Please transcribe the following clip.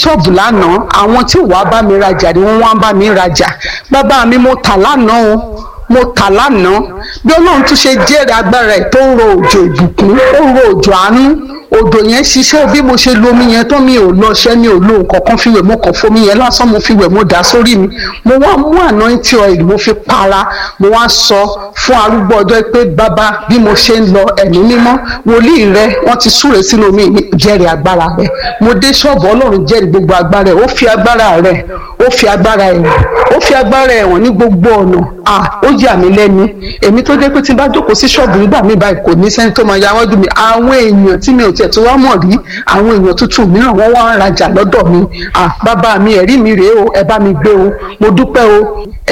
ṣọ́ọ̀bù lánàá àwọn tí ò wá bá mi rajà ni wọ́n wá bá mi rajà bàbá mi mo tà lánàá o mo tà lánàá bí ọlọ́run tún ṣe jẹ́rìí agbára ẹ̀ tó ń ro òjò ìbùkún ó ń ro òjò àánú odò yẹn ṣiṣẹ́ bí mo ṣe lomi yẹn tó mi ò lọ́ṣẹ́ mi ò lo nǹkan kan fi wẹ̀ mo kàn fomi yẹn lásán mo fi wẹ̀ mo dà sórí mi mo wá mú anointing oil mo fi para mo wá sọ fún arúgbó ọjọ́ pé bàbá bí mo ṣe ń lọ ẹ̀mí mímọ́ wòlíì rẹ wọ́n ti súre sínú omi mi jẹ́rìí agbára rẹ mo dé ṣọ́ọ̀bù ọlọ́run jẹ́rìí gbogbo agbára ẹ̀ ó fi agbára rẹ̀ ó fi agbára ẹ̀ ó fi agbára ẹ̀ wọ̀n ní gbogbo ọ̀nà à ó yà mí lẹ́nu èmi tó dé pé tí n bá jókòó sí ṣọ́ọ̀bù nígbà mi báyìí kò ní sẹ́ni tó máa ya wọ́n dùn mí àwọn èèyàn tí mi ò tiẹ̀ tó wá mọ̀ rí àwọn èèyàn tuntun mìíràn wọ́n wá ń rajà lọ́dọ̀ mi à bàbá mi ẹ̀rí mi rèé o ẹ bá mi gbé o mo dúpẹ́ o